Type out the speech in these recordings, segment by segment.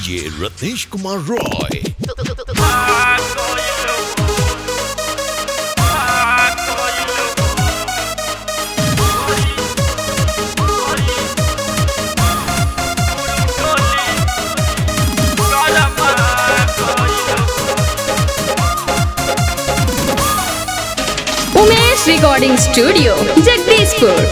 DJ Ratnesh Kumar Roy. Umesh recording studio Jagdishpur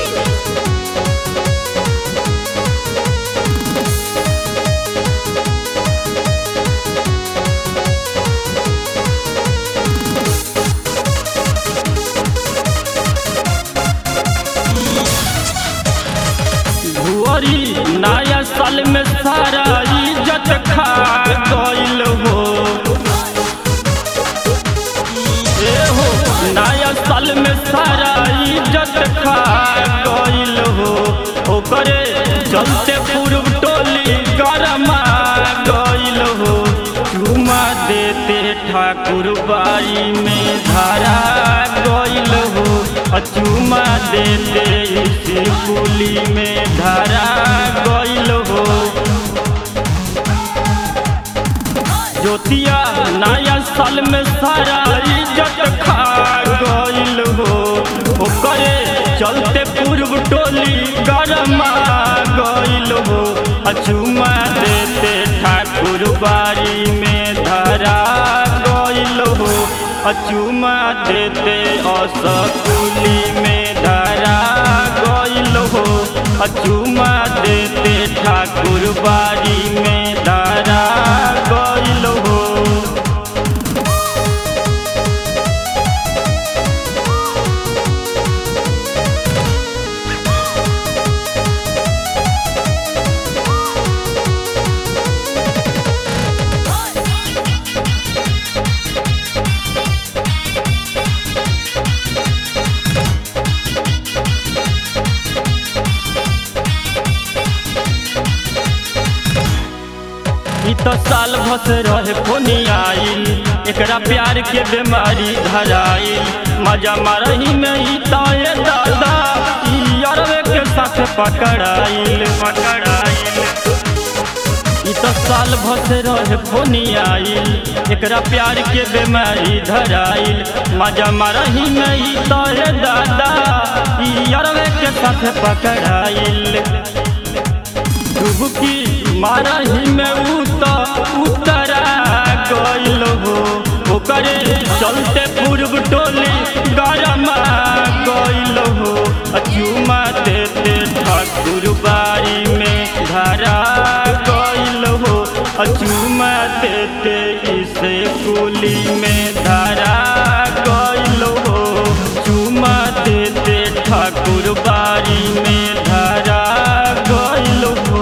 Bhuari नया साल में सारा इज्जत खा गइल हो ए हो नया साल में सारा इज्जत खा गइल हो ओकरे चलते पूर्व टोली गरमा गइल हो चुमा देते ठाकुर बाड़ी में धारा गइल हो अचुमा देते इस कुली में धारा गइल हो ज्योतिया नया साल में सारा इज्जत खा गइल हो ओकरे चलते पूर्व टोली गरमा गइल हो अचुमा देते ठाकुर बाड़ी में धरा गइल हो अचुमा देते असकुली में धरा गइल हो अचुमा देते ठाकुर बाड़ी में धरा गइल हो ई तो साल भस रहे फोनी आइल एकरा प्यार के बीमारी धराइल मजा मारही में ई ताए दादा ई अरवे के साथ पकड़ाइल पकड़ाइल ई तो साल भस रहे फोनी आइल एकरा प्यार के बीमारी धराइल मजा मारही में ई ताए दादा ई अरवे के साथ पकड़ाइल डुबकी मारही में उत उतरा गइल हो ओकरे चलते पूर्व टोली गरमा गइल हो अचुमा देते ठाकुर बाड़ी में धरा गइल हो अचुमा देते इसे कुली में धरा गइल हो चुमा देते ठाकुर बाड़ी में धरा गइल हो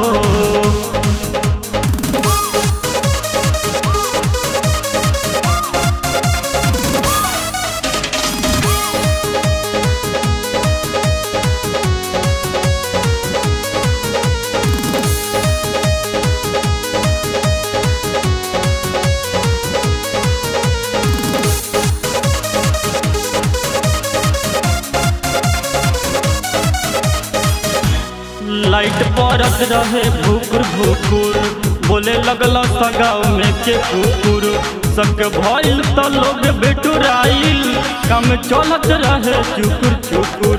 लाइट बरस रहे भूकुर भूकुर बोले लगल सगाव में के कुकुर सबके भइल त लोग बेटुराइल काम चलत रहे चुकुर चुकुर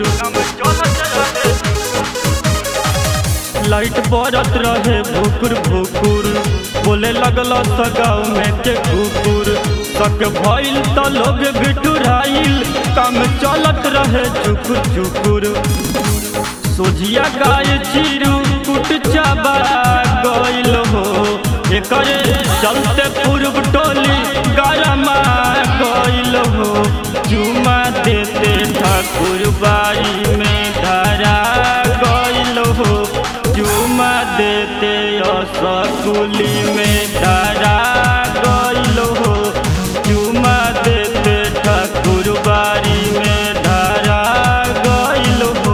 लाइट बरत रहे भूकुर भूकुर बोले लगल सगाव में के कुकुर सबके भइल त लोग बेटुराइल काम चलत रहे चुकुर चुकुर सोझिया गाय चिरू कुट चाबा गइल हो एकरे चलते पूर्व टोली गरमा गइल हो चुमा देते ठाकुर बाड़ी में धरा गइल हो चुमा देते असकुली में धरा गइल हो चुमा देते ठाकुर बाड़ी में धरा गइल हो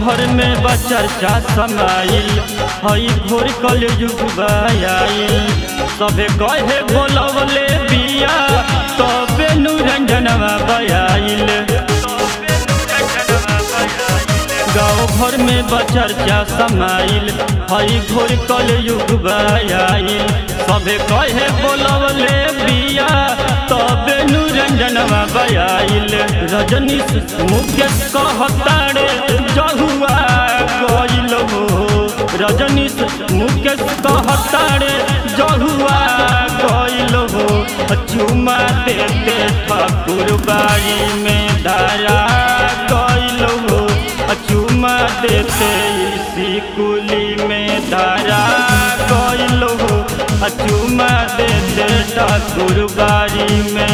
भर में बचर्चा समाइल हई घोर कल युग आइल सबे कहे बोलवले बिया तबे निरंजनवा बयाइल गाँव भर में बचर्चा समाइल हई घोर कल युग आइल सबे कहे बोलवले बिया तबे निरंजनवा बयाइल रजनीश मुकेश कहताड़े जहुआ गइल हो रजनीश मुकेश कहताड़े जहुआ गइल हो चुमा देते ठाकुर बाड़ी में धारा गइल हो चुमा देते इसी कुली में धारा गइल हो चुमा देते ठाकुर बाड़ी में